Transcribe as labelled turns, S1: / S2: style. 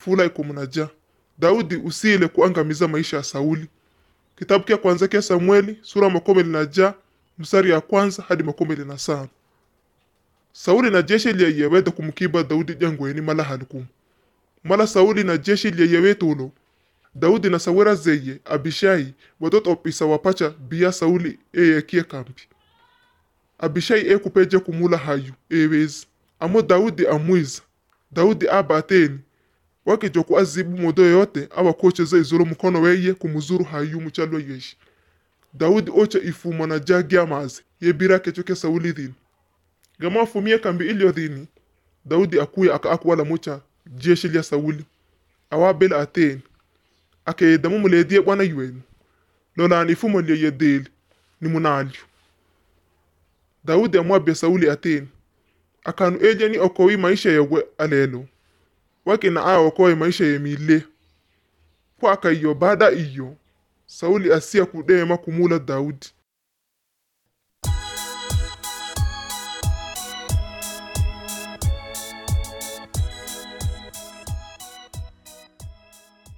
S1: fula ikumunajaa daudi usile kuangamiza maisha ya sauli kitabu kya kwanza kya samueli sura makumi linajaa mstari ya kwanza hadi makumi lina sano sauli na jeshi lyeyeweta kumukiba daudi jangweni mala halikumu mala sauli na jeshi lyeyewetulo daudi na sawira zeye abishai watotopisa wapacha biya sauli eyekie kambi abishai ekupeje kumula hayu ewezi amo daudi amwiza daudi abateni wakijoku azibu modo yote awakocheza izolo mukono weye kumuzuru hayu muchalo yeshi daudi ocha ifuma na jagi amazi yebira kecho ke sauli dhini gama afumie kambi ilyo dhini daudi akuya aka akwala mucha jeshi lya sauli awabela ateni akeyedamu muledie bwana yuwenu lolani ifumo lye yedeli ni munalyo daudi amwabya sauli ateni akanu eje ni okowi maisha yewe alelo wakina aya okowe maisha yemile kwa akaiyo baada iyo sauli asia kudema kumula daudi